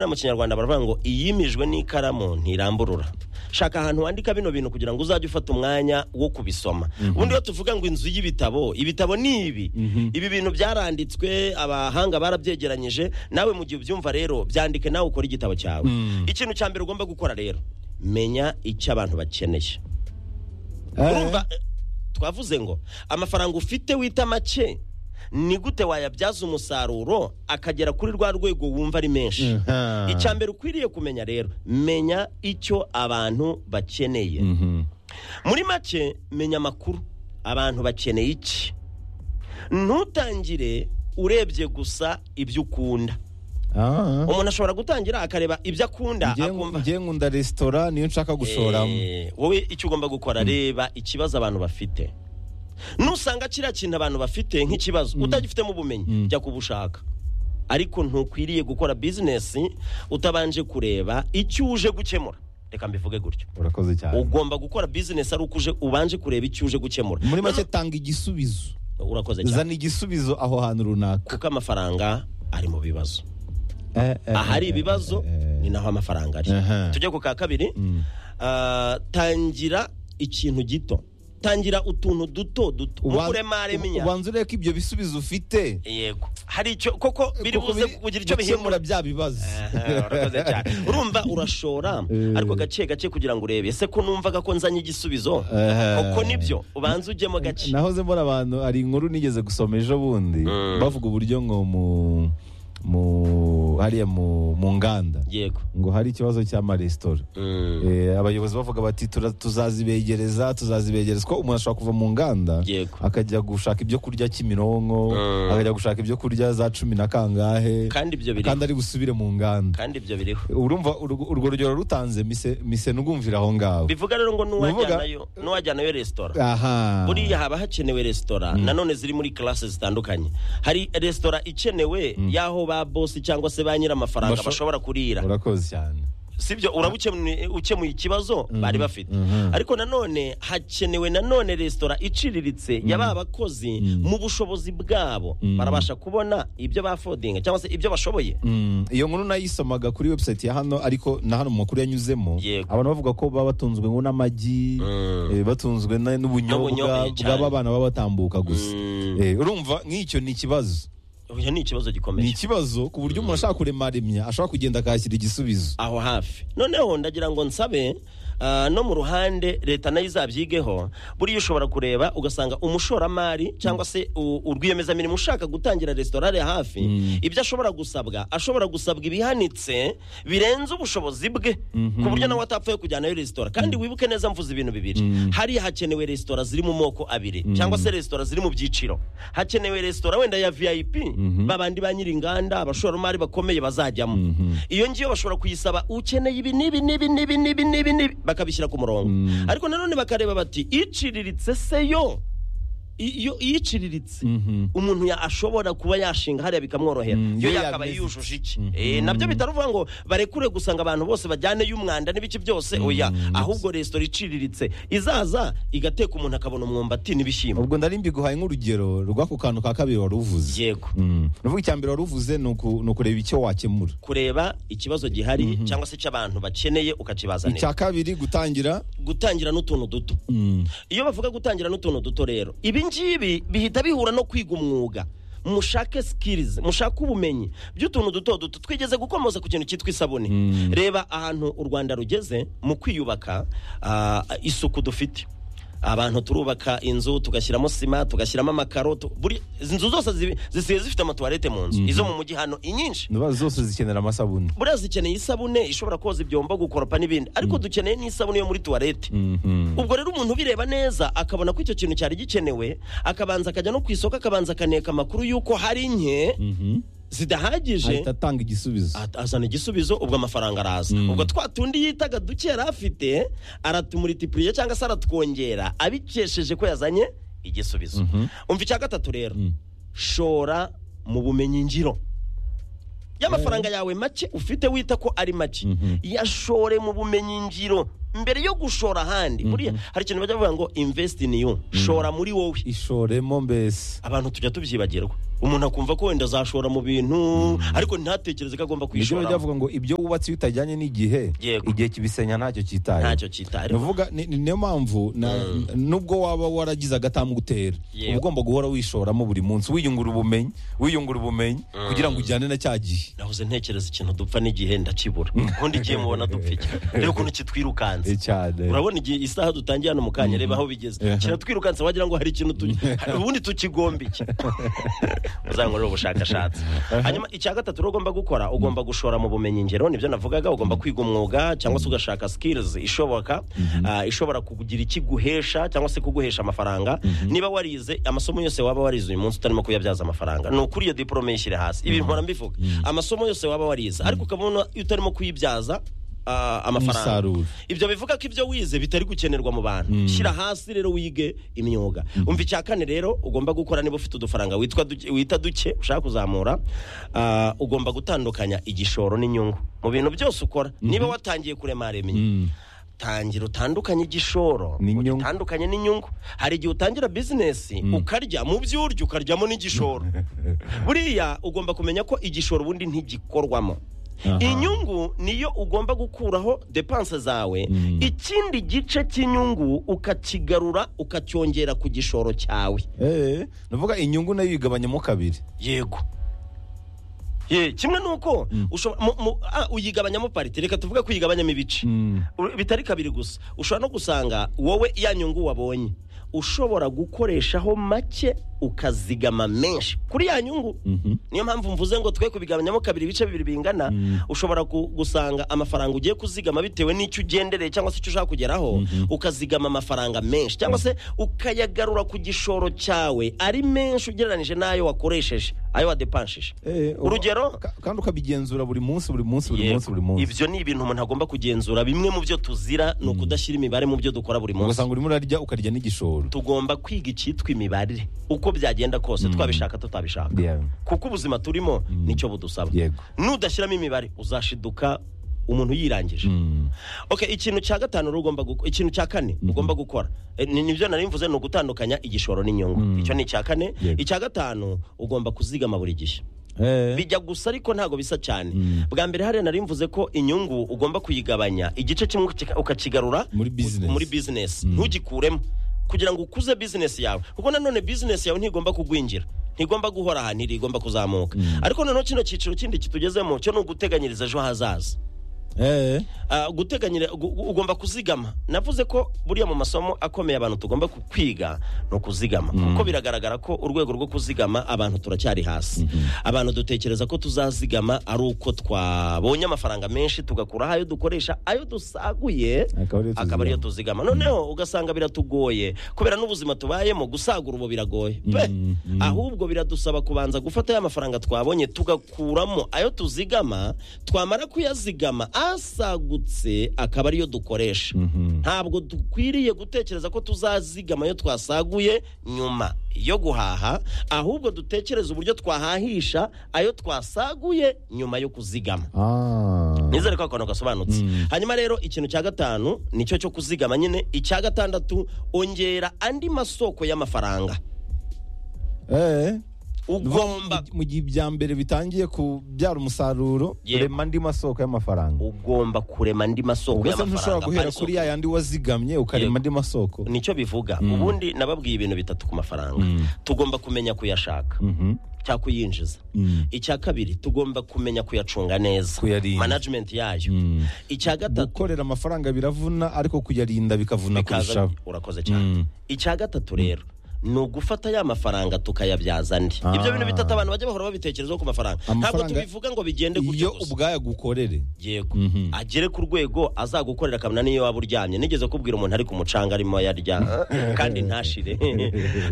mu kinyarwanda baravuga ngo iyimijwe n'ikaramu ntiramburura shaka ahantu wandika bino bintu kugira ngo uzajye ufata umwanya wo kubisoma ubundi iyo tuvuga ngo inzu y'ibitabo ibitabo ni ibi ibi bintu byaranditswe abahanga barabyegeranyije nawe mu gihe ubyumva rero byandike nawe ukore igitabo cyawe ikintu cya mbere ugomba gukora rero menya icyo abantu bakeneye urumva eh, twavuze ngo amafaranga ufite wita make ni gute wayabyaza umusaruro akagera kuri rwa rwego wumva ari menshi Aha. icya mbere ukwiriye kumenya rero menya icyo abantu bakeneye Mhm. muri make menya amakuru abantu bakeneye iki ntutangire urebye gusa ibyo ukunda Ah. umuntu ashobora gutangira akareba ibyo akunda Njye- akumva njye nkunda resitora niyo nshaka gushoramo Eh, wowe icyo ugomba gukora reba ikibazo abantu bafite nusanga kiriya kintu abantu bafite nk'ikibazo utagifitemo ubumenyi jya kubushaka ariko ntukwiriye gukora bizinesi utabanje kureba icyo uje gukemura reka mbivuge gutyo urakoze cyane ugomba gukora bizinesi ari uko uje ubanje kureba icyo uje gukemura muri make tanga igisubizo urakoze cyane zana igisubizo aho hantu runaka kuko amafaranga ari mu bibazo Eh, eh, ahari eh, ibibazo eh, eh. ni naho amafaranga ari Aha. tujye ku ka kabiri Mm. ah, tangira ikintu gito tangira utuntu duto duto Uban- nk'uburemare minya ubanza urebe ko ibyo bisubizo ufite yego hari icyo koko biri Kuko buze biri kugira icyo gukemura bihindura bya bibazo Aha, urakoze cyane urumva urashora Eh. ariko gake gake kugira ngo urebe ese ko numvaga ko nzanye igisubizo Eh. koko nibyo ubanza ujyemo gake nahoze mbona abantu hari inkuru nigeze gusoma ejo bundi Mm. bavuga uburyo ngo mu mu hariya mu mu nganda yego ngo hari ikibazo cy'amaresitora Mm, Eh, abayobozi bavuga bati "Tura- tuzazibegereza tuzazibegereza ko umuntu ashobora kuva mu nganda Yego. akajya gushaka ibyo kurya kimironko Mm. akajya gushaka ibyo kurya za cumi na kangahe kandi ibyo kandi biriho ari busubire mu nganda kandi ibyo biriho urumva urwo urwo rugero rutanze mise mise n'ugumvira aho ngaho bivuga rero ngo Nuvuga- n'uwajyanayo n'uwajyanayo resitora aha buriya haba hakenewe resitora nanone ziri muri karase zitandukanye hari resitora ikenewe y'aho ba bosi cyangwa se ba nyir'amafaranga Basho- bashobora kurira urakoze cyane sibyo uraba ukemue- ukemuye ikibazo bari bafite Mhm. ariko nanone hakenewe nanone resitora iciriritse ya ba bakozi mu bushobozi bwabo barabasha kubona ibyo bafodinga cyangwa se ibyo bashoboye Mm, iyo nkuru nayisomaga kuri website ya hano ariko na hano mu makuru yanyuzemo Yego. abantu bavuga ko baba batunzwe ngo n'amagi eh, batunzwe na- n'ubunyobwa N'ubunyobwa cyane. bw'aba bana baba batambuka gusa Mm. Eh, urumva nk'icyo ni ikibazo Oya, ni ikibazo ni gikomeye ikibazo ku buryo umuntu ashaka kuremaremya ashobora kugenda akahashyira igisubizo aho hafi noneho ndagira ngo nsabe ah, no mu ruhande leta nayo izabyigeho buriya ushobora kureba ugasanga umushoramari cyangwa se u- urwiyemezamirimo ushaka gutangira resitora ari hafi ibyo ashobora gusabwa ashobora gusabwa ibihanitse birenze ubushobozi bwe ku buryo nawe atapfuye kujyanayo resitora kandi wibuke neza mvuze ibintu bibiri hari hakenewe resitora ziri mu moko abiri cyangwa se resitora ziri mu byiciro hakenewe resitora wenda ya vip babandi ba nyir'inganda abashoramari bakomeye bazajyamo iyo ngiyo bashobora kuyisaba ukeneye ibi n'ibi n'ibi n'ibi n'ibi n'ibi n'ibi bakabishyira ku murongo ariko nanone bakareba bati iciriritse se yo I- iyo iyiciriritse umuntu ya- ashobora kuba yashinga hariya bikamworohera Mm, yo iyo yakaba yameze yujuje iki Mm, Eh, nabyo bitaruvuga ngo barekure gusanga abantu bose bajyaneyo umwanda n'ibice byose oya ahubwo resitora iciriritse izaza igateka umuntu akabona umwumbati n'ibishyimbo ubwo ndari mbiguhaye nk'urugero rw'ako kantu ka kabiri wari uvuze yego Mm. nuvuga icya mbere wari uvuze ni uku- ni ukureba icyo wakemura kureba ikibazo gihari cyangwa se cy'abantu bakeneye ukakibazanira icya kabiri gutangira gutangira n'utuntu duto Mm. iyo bavuga gutangira n'utuntu duto rero ibi ngibi bihita bihura no kwiga umwuga mushake sikirizi mushake ubumenyi by'utuntu duto duto twigeze gukomoza ku kintu cyitwa isabune reba ahantu u rwanda rugeze mu kwiyubaka ah, isuku dufite abantu turubaka inzu tugashyiramo sima tugashyiramo amakaro tu- buri izi nzu zose zibi- zisigaye zifite amatuwarete mu nzu izo mu mujyi hano inyinshi Ndabona zose zikenera amasabune buriya zikeneye isabune ishobora koza ibyombo gukoropa n'ibindi ariko dukeneye n'isabune yo muri tuwarete Mhm. ubwo rero umuntu ubireba neza akabona ko icyo kintu cyari gikenewe akabanza akajya no ku isoko akabanza akaneka amakuru y'uko hari nke zidahagije ahita atanga igisubizo at- azana igisubizo ubwo amafaranga araza ubwo twa tundi yitaga duke yari afite aratumulitipuriye cyangwa se aratwongera abikesheje ko yazanye igisubizo umva icya gatatu rero shora mu bumenyi ngiro y'amafaranga yawe make ufite wita ko ari make yashore mu bumenyi ngiro mbere yo gushora ahandi buriya hari ikintu bajya bavuga ngo invest in you shora muri wowe ishoremo mbese abantu tujya tubyibagirwa umuntu akumva ko wenda azashora mu bintu ariko ntatekereze ko agomba nibyo kwishora bajya bavuga ngo ibyo wubatse iyo utajyanye n'igihe Yego. igihe kibisenya ntacyo cyitaye ntacyo cyitariho Nuvuga ni- ni- niyo mpamvu na- nubwo waba waragize agatambwe utera Yego. uba ugomba guhora wishoramo buri munsi wiyungura ubumenyi wiyungura ubumenyi kugira ngo ujyane na cya gihe nahoze ntekereza ikintu dupfa n'igihe ndakibura ubundi igihe mubona dupfa iki rero ukuntu kitwirukanse Eh, cyane urabona igihe isaha dutangiye hano mu kanya reba aho bigeze Yeah. kiratwirukansa wagira ngo hari ikintu tu- hari ubundi tukigomba iki uzankorera ubushakashatsi hanyuma icya gatatu rero ugomba gukora ugomba gushora mu bumenyi ngiro nibyo navugaga ugomba kwiga umwuga cyangwa se ugashaka skills ishoboka ah, ishobora kugira ikiguhesha cyangwa se kuguhesha amafaranga niba warize amasomo yose waba warize uyu munsi utarimo kuyabyaza amafaranga ni ukuri iyo diporome yishyire hasi ibi mpora mbivuga amasomo yose waba warize ariko ukabona iyo utarimo kuyibyaza ah, amafaranga Umusaruro. ibyo bivuga ko ibyo wize bitari gukenerwa mu bantu shyira hasi rero wige imyuga umva icya kane rero ugomba gukora niba ufite udufaranga witwa duke- wita duke ushaka kuzamura ah, ugomba gutandukanya igishoro n'inyungu mu bintu byose ukora niba watangiye kuremara iminyu tangira utandukanye igishoro N'inyungu. utandukanye n'inyungu hari igihe utangira bizinesi ukarya mu byo urya ukaryamo n'igishoro buriya ugomba kumenya ko igishoro ubundi ntigikorwamo Aha. inyungu niyo ugomba gukuraho depanse zawe Mm. ikindi gice cy'inyungu ukakigarura ukacyongera ku gishoro cyawe Eh, nuvuga inyungu nayo yigabanyamo kabiri yego ye kimwe nuko ushobora- mu- mu- ah, uyigabanyamo parite reka tuvuge ko uyigabanyamo ibice Mm. U- bitari kabiri gusa ushobora no gusanga wowe ya nyungu wabonye ushobora gukoreshaho make ukazigama menshi kuri ya nyungu niyo mpamvu mvuze ngo twe kubigabanyamo kabiri ibice bibiri bingana ushobora ku- gusanga amafaranga ugiye kuzigama bitewe n'icyo ugendereye cyangwa se icyo ushaka kugeraho ukazigama amafaranga menshi cyangwa se ukayagarura ku gishoro cyawe ari menshi ugereranyije n'ayo wakoresheje ayo wadepanshije Eh, urugero ka- kandi ukabigenzura buri munsi buri munsi buri Yego. munsi buri munsi ibyo ni ibintu umuntu agomba kugenzura bimwe mu byo tuzira ni ukudashyira imibare mu byo dukora buri munsi ugasanga urimo urarya ukarya n'igishoro tugomba kwiga icyitwa imibare uko byagenda kose twabishaka tutabishaka Yeah. kuko ubuzima turimo nicyo budusaba Yego. nudashyiramo imibare uzashiduka umuntu yirangije Mm. okay ikintu cya gatanu rero ugomba guko- ikintu cya kane ugomba gukora Eh, ni- nibyo nari mvuze ni ugutandukanya igishoro n'inyungu icyo ni icya kane Yego. icya gatanu ugomba kuzigama buri gihe Eh, bijya gusa ariko ntabwo bisa cyane Mm. bwa mbere hariya nari mvuze ko inyungu ugomba kuyigabanya igice kimwe ukika- ukakigarura Muri business. muri business ntugikuremo kugira ngo ukuze business yawe kuko nanone business yawe ntigomba kugwingira ntigomba guhora ahantu iri igomba kuzamuka ariko noneho kino cyiciro kindi kitugezemo cyo ni uguteganyiriza ejo hazaza eh, Ah, guteganyira gu- gu- ugomba kuzigama navuze ko buriya mu masomo akomeye abantu tugomba ku- kwiga ni ukuzigama kuko biragaragara ko urwego rwo kuzigama abantu turacyari hasi abantu dutekereza ko tuzazigama ari uko twabonye amafaranga menshi tugakuraho ayo dukoresha ayo dusaguye Akaba ariyo akaba ariyo tuzigama noneho ugasanga biratugoye kubera n'ubuzima tubayemo gusagura ubu biragoye pe ahubwo biradusaba kubanza gufata ya mafaranga twabonye tugakuramo ayo tuzigama twamara kuyazigama asagutse akaba ariyo dukoresha ntabwo dukwiriye gutekereza ko tuzazigama ayo twasaguye nyuma yo guhaha ahubwo dutekereze uburyo twahahisha ayo twasaguye nyuma yo kuzigama ah. nizere ko akantu gasobanutse hanyuma rero ikintu cya gatanu nicyo cyo kuzigama nyine icya gatandatu ongera andi masoko y'amafaranga Eh. ugomba mu gihe ibya mbere bitangiye kubyara umusaruro Yego. urema andi masoko y'amafaranga ugomba kurema andi masoko ubwo se ntushobora y'amafaranga guhera Ari soko- kuri ya yandi wazigamye ukarema Yego. andi masoko nicyo bivuga ubundi nababwiye ibintu bitatu ku mafaranga tugomba kumenya kuyashaka Mhm. cyangwa kuyinjiza Mm. icya kabiri tugomba kumenya kuyacunga neza Kuyarinda. management yayo Mm. icya gatatu gukorera amafaranga biravuna ariko kuyarinda bikavuna bikaza kurushaho urakoze cyane Mm. icya gatatu rero ni ugufata ya mafaranga tukayabyaza andi Ah. ibyo bintu bitatu abantu bajya bahora babitekerezaho ku mafaranga ntabwo Amafaranga- tubivuga ngo bigende gutyo iyo gusa ubwaya gukorere yego Mhm. agere ku rwego azagukorera akamena n'iyo waba uryamye nigeze kubwira umuntu ari ku mucanga arimo yarya kandi ntashire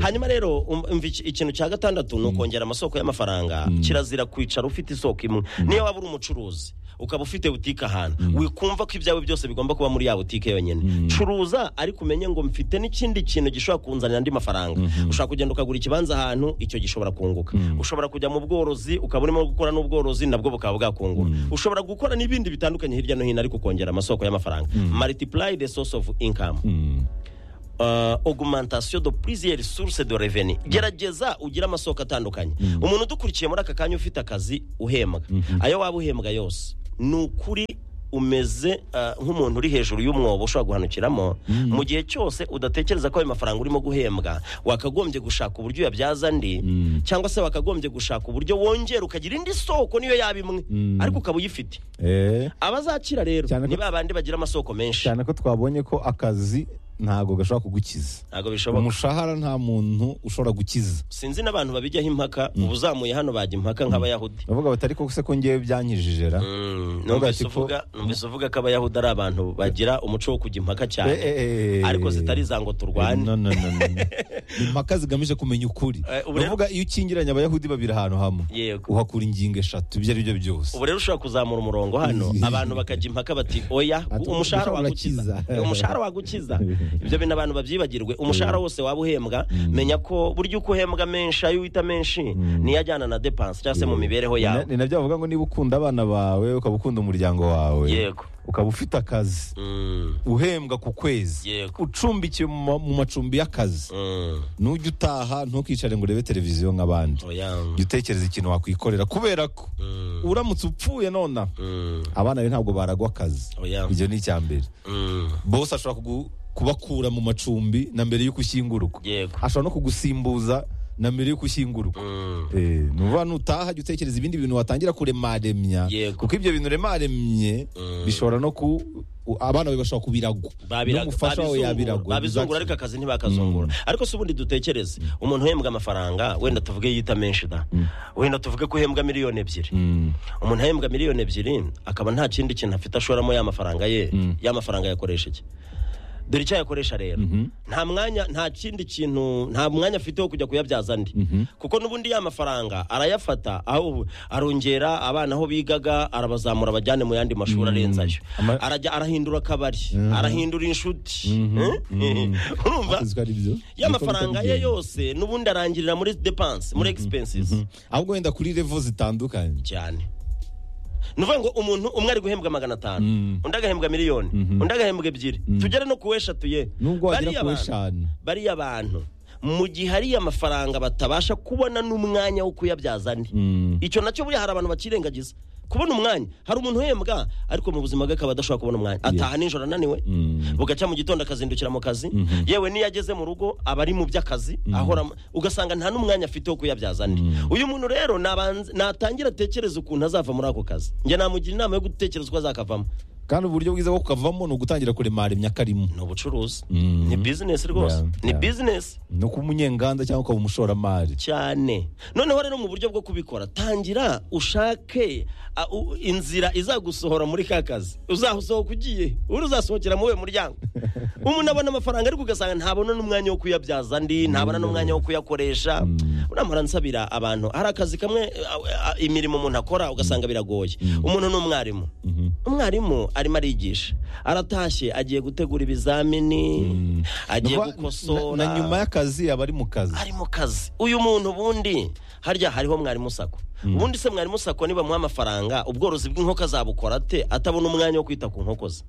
hanyuma rero um- umva iki- ikintu cya gatandatu ni ukongera amasoko y'amafaranga kirazira kwicara ufite isoko imwe niyo waba uri umucuruzi ukaba ufite butike ahantu wikumva ko ibyawe byose bigomba kuba muri ya butike yonyine curuza ariko umenye ngo mfite n'ikindi kintu gishobora kunzanira andi mafaranga ushobora kugenda ukagura ikibanza ahantu icyo gishobora kunguka ushobora kujya mu bworozi ukaba urimo gukora n'ubworozi nabwo bukaba bwakungura ushobora gukora n'ibindi bitandukanye hirya no hino ariko ukongera amasoko y'amafaranga multiply the source of income uh, augmentation de plusieurs sources de revenu gerageza ugire amasoko atandukanye umuntu udukurikiye muri aka kanya ufite akazi uhembwa ayo waba uhembwa yose ni ukuri umeze uh, nk'umuntu uri hejuru y'umwobo ushobora guhanukiramo mu gihe cyose udatekereza ko ayo mafaranga urimo guhembwa wakagombye gushaka uburyo uyabyaza andi cyangwa se wakagombye gushaka uburyo wongera ukagira indi soko niyo yaba imwe ariko ukaba uyifite Eh, abazakira rero Cyane ko- ni ba bandi bagira amasoko menshi cyane ko twabonye ko akazi ntabwo gashobora kugukiza ntabwo bishoboka umushahara nta muntu ushobora gukiza sinzi n'abantu babijyaho impaka ubuzamuye hano bajya impaka nk'abayahudi bavuga bati ariko se ko ngewe byanyijije ra Mm, Bavuga numvise ati ko- uvuga numvise uvuga ko abayahudi ari abantu bagira umuco wo kujya impaka Eh, eh, cyane eh, eh. ariko zitari za ngo turwane No, no, no, no, no. Ni impaka zigamije kumenya ukuri Eh, ubu rero- bavuga iyo ukingiranye abayahudi babiri ahantu hamwe yego uhakura ingingo eshatu ibyo ari byo byose ubu rero ushobora kuzamura umurongo hano abantu bakajya impaka bati oya Ati, umushahara umushahara wagukiza urakiza." umushahara wagukiza ibyo bintu abantu babyibagirwe umushahara wose waba uhembwa menya ko burya uko uhembwa menshi ayo uhita menshi niyo ajyana na depanse cyangwa se mu mibereho Ni na- yawe ni nabyo bavuga ngo niba ukunda abana bawe ukaba ukunda umuryango wawe Yego. ukaba ufite akazi Mm, uhembwa ku kwezi Yego. ucumbikiwe mu ma- mu macumbi y'akazi mm, nujya utaha ntukicare ngo urebe televiziyo nk'abandi oya jya utekereza ikintu wakwikorera kubera ko mm, uramutse upfuye nona mm, abana be ntabwo baragwa akazi oya ibyo ni icya mbere mm, bose ashobora kugu- kubakura mu macumbi na mbere y'uko ushyingurwa yego ashobora no kugusimbuza na mbere y'uko ushyingurwa Mm, Eh, ni ukuvuga nutaha jya utekereza ibindi bintu watangira kuremaremya Yego. kuko ibyo bintu remaremye bishobora no ku u- abana bawe bashobora kubiragwa babiraga- n'umufasha wawe babizungura- yabiragwa babizungura ariko akazi ntibakazungura ariko si ubundi dutekereze umuntu uhembwa amafaranga wenda tuvuge yita menshi da wenda tuvuge ko uhembwa miliyoni ebyiri Mm. umuntu ahembwa miliyoni ebyiri akaba nta kindi kintu afite ashoramo ya mafaranga ye ya mafaranga yakoresha iki dore icyo ayakoresha rero nta mwanya nta kindi kintu nta mwanya afite wo kujya kuyabyaza andi kuko n'ubundi ya mafaranga arayafata aho arongera abana aho bigaga arabazamura abajyane mu yandi mashuri arenze ayo Ama- arajya arahindura akabari arahindura inshuti Eh? urumva Akazi ko ari byo. ya Niko bihita mafaranga ye bigenda. yose n'ubundi arangirira muri depanse muri expenses ahubwo wenda kuri revo zitandukanye cyane ni ukuvuga ngo umuntu umwe ari guhembwa magana atanu undi agahembwa miliyoni undi agahembwa ebyiri tugere no ku eshatu ye nubwo Bariya wagera ku bantu- eshanu bariya bantu mu gihe ariya mafaranga batabasha kubona n'umwanya wo kuyabyaza andi icyo nacyo buriya hari abantu bakirengagiza kubona umwanya hari umuntu uhembwa ariko mu buzima bwe akaba adashobora kubona umwanya ataha nijoro ananiwe bugacya mu gitondo akazindukira mu kazi yewe n'iyo ageze mu rugo aba ari mu by'akazi ahora ugasanga nta n'umwanya afite wo kuyabyaza andi uyu muntu rero nabanze- natangira atekereza ukuntu azava muri ako kazi njye namugira inama yo gutekereza uko azakavamo kandi uburyo bwiza bwo kukavamo ni ugutangira kuremaremya karimo ni ubucuruzi Mhm. ni bizinesi rwose Yeah, ni yeah. bizinesi ni ukuba umunyenganda cyangwa ukaba umushoramari cyane noneho rero mu buryo bwo kubikora tangira ushake a, u- inzira izagusohora muri ka kazi uzasohoka ugiye uri uzasohokera muri uyu muryango umuntu abona amafaranga ariko ugasanga ntabona n'umwanya wo kuyabyaza andi ntabona n'umwanya wo kuyakoresha uramara nsabira abantu hari akazi kamwe a- a- imirimo umuntu akora ugasanga biragoye umuntu ni umwarimu umwarimu arimo arigisha aratashye agiye gutegura ibizamini agiye Nukuba- gukosora na, na nyuma y'akazi aba ari mu kazi ari mu kazi uyu muntu ubundi harya hariho mwarimu sako ubundi se mwarimu sako nibamuha amafaranga ubworozi bw'inkoko azabukora ate atabona umwanya wo kwita ku nkoko ze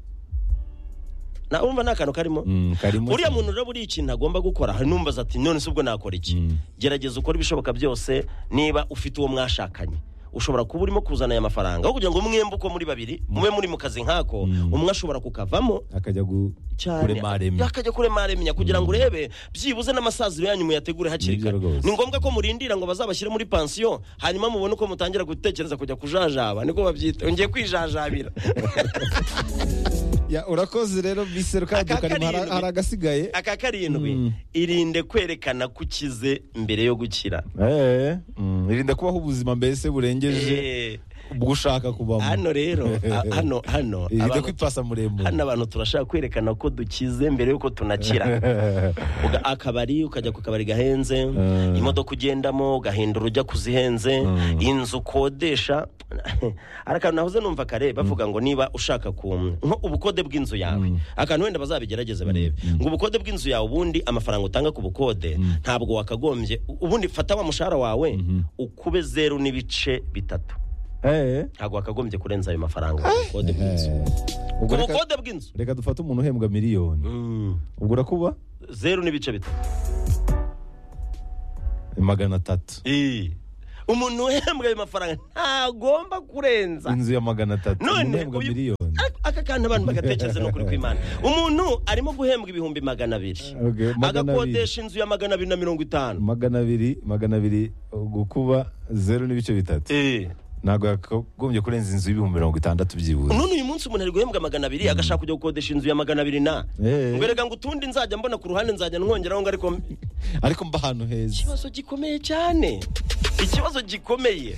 na urumva nta kantu karimo Mm, karimo uriya muntu rero buriya ikintu agomba gukora hari numbaza ati none se ubwo nakora iki gerageza ukore ibishoboka byose niba ufite uwo mwashakanye ushobora kuba urimo kuzana aya mafaranga aho kugira ngo mwembe uko muri babiri mube muri mu kazi nk'ako umwe ashobora kukavamo akajya gu- cyane kuremaremya akajya kuremaremya kugira ngo urebe byibuze n'amasaziro yanyu muyategure hakiri Nibyo kare rwose. ni ngombwa ko murindira ngo bazabashyire muri pansiyo hanyuma mubone uko mutangira gutekereza kujya kujajaba niko babyita ngiye kwijajabira Ya, urakoze rero biseru kandi Aka karimo hari karindwi. hari agasigaye aka karindwi irinde kwerekana ko ukize mbere yo gukira Eh, mm, irinde kubaho ubuzima mbese burengeje Eh, ubwo ushaka kubamo hano rero a- hano hano ijya abantu- kwipasa muremure hano abantu turashaka kwerekana ko dukize mbere yuko tunakira Uga- akabari ukajya ku kabari gahenze imodoka ugendamo ugahindura ujya ku zihenze inzu ukodesha hari akantu nahoze numva kare bavuga ngo niba ushaka ku nko ubukode bw'inzu yawe akantu wenda bazabigerageze barebe ngo ubukode bw'inzu yawe ubundi amafaranga utanga ku bukode ntabwo wakagombye ubundi fata wa mushahara wawe ukube zeru n'ibice bitatu Eh, ntabwo wakagombye kurenza ayo mafaranga ku bukode bw'inzu eh. ku Ubwo reka- bukode bw'inzu reka dufate umuntu uhembwa miliyoni Mm. ubwo urakuba zeru n'ibice bitatu magana atatu umuntu uhembwa ayo mafaranga ntagomba kurenza inzu ya magana atatu None umuntu uhembwa uyu- miliyoni Ak- aka kantu abantu bagatekereza ni ukuri kw'imana umuntu arimo guhembwa ibihumbi magana abiri Okay, magana agakodesha inzu ya magana abiri na mirongo itanu magana abiri magana abiri gukuba zeru n'ibice bitatu Eh. ntabwo yakagombye kurenza inzu y'ibihumbi mirongo itandatu byibuze none uyu munsi umuntu ari guhembwa magana abiri agashaka kujya gukodesha inzu ya magana abiri na Eh. ngo erega ngo utundi nzajya mbona ku ruhande nzajya nwongeraho ngo ariko ariko mba ahantu heza ikibazo gikomeye cyane ikibazo gikomeye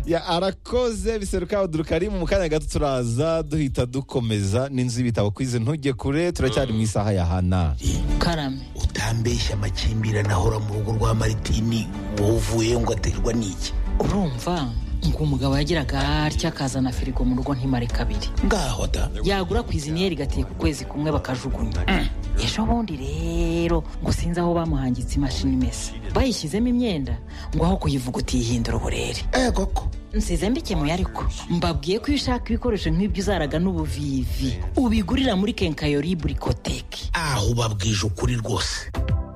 Ya, arakoze biseruka udurukari mu kanya gato turaza duhita dukomeza n'inzu y'ibitabo kwize ntujye kure turacyari mu isaha ya hana karame utambeshya amakimbirane ahora mu rugo rwa maritini wowe uvuye ngo aterwa n'iki urumva ngo umugabo yagiraga atya akazana firigo mu rugo ntimare kabiri ngaho da yagura ku iziniyeri gateye ku kwezi kumwe bakajugunya ejo bundi rero ngo sinzi aho bamuhangitse imashini imesa bayishyizemo imyenda ngo aho kuyivuguta yihindura uburere eh koko nsize mbikemuye ariko mbabwiye ko iyo ushaka ibikoresho nk'ibyo uzaraga n'ubuvivi ubigurira muri kenkayori burikoteki aho ubabwije ukuri rwose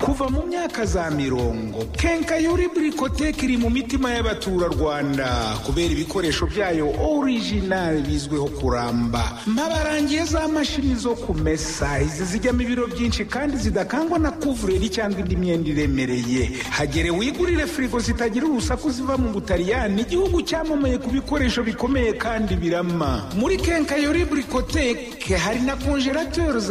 kuva mu myaka za mirongo kenkayori burikoteke iri mu mitima y'abaturarwanda kubera ibikoresho byayo orijinali bizwiho kuramba mbabarangiye za mashini zo kumesa izi zijyamo ibiro byinshi kandi zidakangwa na kuvureri cyangwa indi myenda iremereye hagere wigurire firigo zitagira urusaku ziva mu butaliyani igihugu cyamamaye ku bikoresho bikomeye kandi birama muri kenkayori burikoteke hari na konjerateri